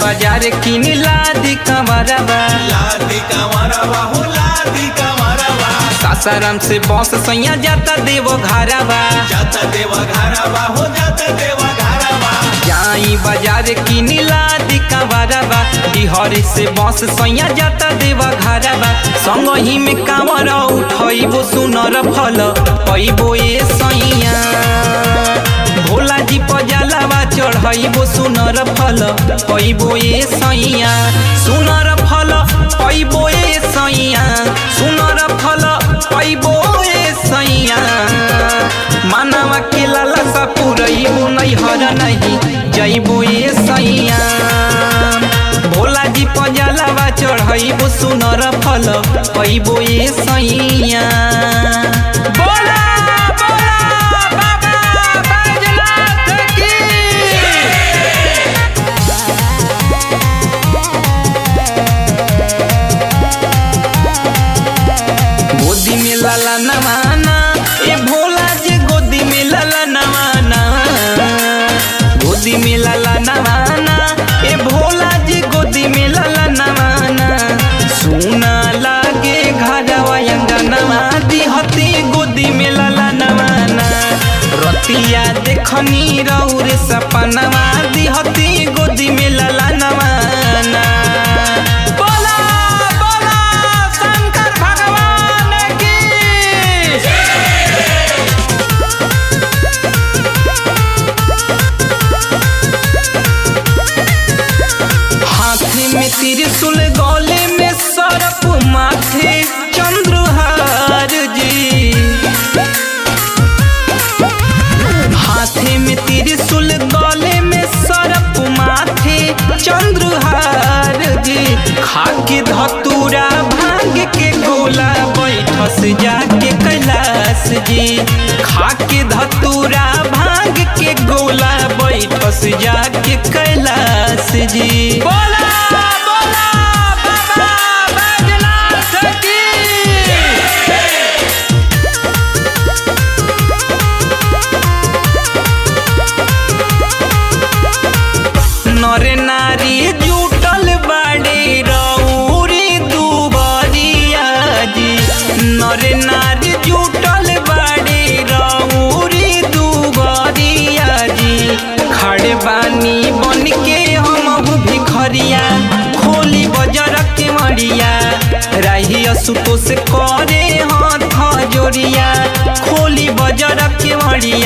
बाजार किन लादी कमरवा लादी कमरवा हो लादी कमरवा सासाराम से बस सैया जाता देव घरवा जाता देवा घरवा हो जाता देवा घरवा जाई बाजार किन लादी कमरवा बिहार से बस सैया जाता देव घरवा संग ही में कांवर उठैबो सुनर फल पैबो ए सैया भोला जी पजलावा चढ़ैबो सुनर फल पैबो ए सैया सुनर फल पैबो ए सैया सुनर फल पैबो ए सैया मानवा के लालसा पुरैबो नैहर नहीं जैबो ए सैया भोला जी पजलावा चढ़ैबो सुनर फल पैबो ए सैया बोला बोला बाबा बैजनाथ की गोदी में लाला नवाना ए भोला जी गोदी में लाला नवाना गोदी में लाला नवाना ए भोला जी गोदी में लाला नवाना सुना लागे घरवा अंगनवा दिहती गोदी में लाला नवाना रतिया देखनी रौर सपनवा दिहती गोदी में लाला नवाना बोला बोला शंकर भगवान की हाथे में त्रिशूल गले में सरप माथे चंद्रहार जी हाथे में त्रिशूल गले में सरप माथे चंद्रहार जी खाके धतूरा भांग के गोला बैठस जाके कैलाश जी खाके धतूरा भांग के गोला बैठस जाके कैलाश जी बोला बोला बाबा बैजनाथ की नर नारी जुटल बाड़े रौरी दुबरिया जी नर नारी जुटल बाड़े रौरी दुबरिया जी खड़े बानी बन के हम भिखरिया खोली बजर के मरिया राही असुतो से करे हाथ जोड़िया खोली बजर के मरिया